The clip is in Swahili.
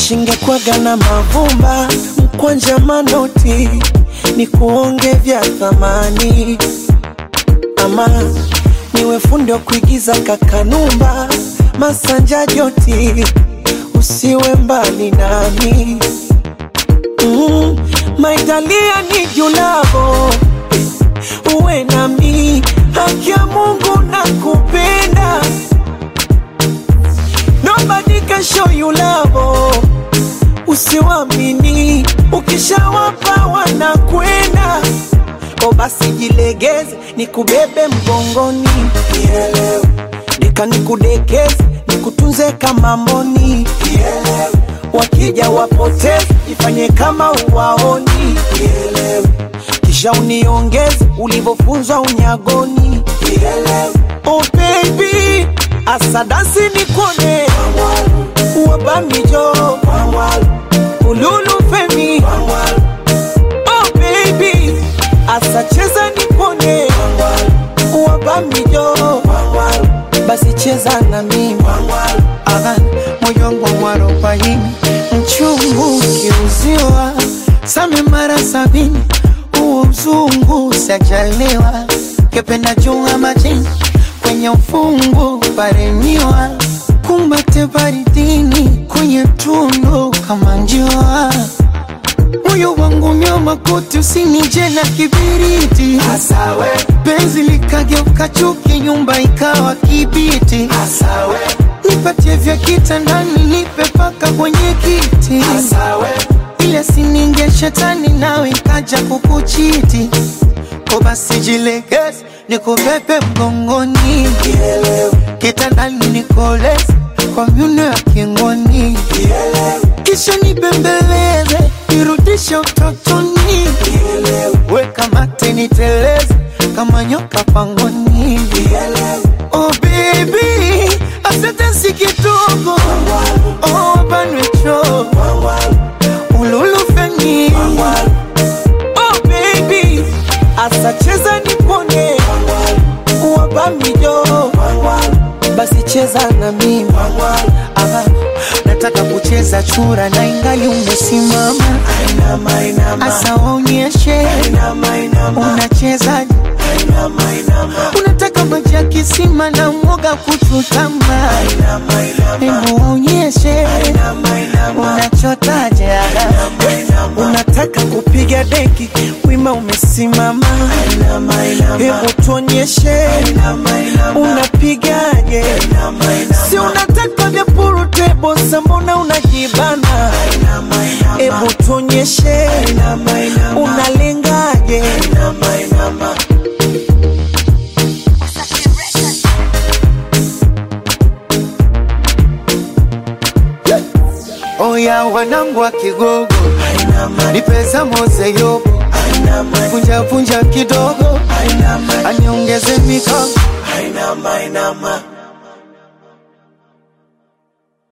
shingekwaga na mavumba mkwanja manoti ni kuonge vya thamani ama niwe fundi wa kuigiza kakanumba masanja joti usiwe mbali nami mm, maitalia ni julavo uwe nami haki ya mungu na kupenda nobody can show you love usiwamini ukishawapa wanakwenda o basi jilegeze nikubebe mgongoni Nielewe. deka nikudekeze nikutunze kama mboni Nielewe. wakija wapoteze ifanye kama uwaoni Nielewe. kisha uniongeze ulivyofunzwa unyagoni Nielewe. oh baby asadasi nikone wabamijo ululu femi oh baby asacheza nipone wabamijo basi cheza na mimi Aha, moyo wangu mwarobaini mchungu kiuziwa same mara sabini huo mzungu sajaliwa kependa junga majini kwenye ufungu paremiwa kumbate baridini kwenye tundu kama njua moyo wangu nyoma kote usinije na kibiriti Asawe, penzi likageuka chuki nyumba ikawa kibiti asawe, nipatie vya kitandani nipe paka kwenye kiti asawe, ile sininge shetani nawe ikaja kukuchiti ko basi jilegeze nikubebe mgongoni kitandani nikoleze kwa myuno ya kingoni kisha nibembeleze nirudishe utotoni weka mate niteleze kama nyoka pangoni oh baby asante si kidogo oh banwecho ululufeni oh baby asacheza nipone wabamijo basi cheza na mimi Aha, nataka kucheza chura na ingali umesimama inama, inama, asa waonyeshe inama, inama, unachezaje inama, inama, unataka maji ya kisima na mwoga kuchutama inama, inama, hebu waonyeshe inama, inama, unachotaje unataka kupiga deki wima umesimama inama, inama, hebu tuonyeshe inama, inama, unapigaje inama, inama, si unataka vya purutebo sambona unajibana inama, inama, hebu tuonyeshe inama, inama, unalengaje inama, inama. oya wanangu wa kigogo Ainama, nipesa mose yobo ainama, vunjavunja kidogo ainama, aniongeze mikono ainama, ainama.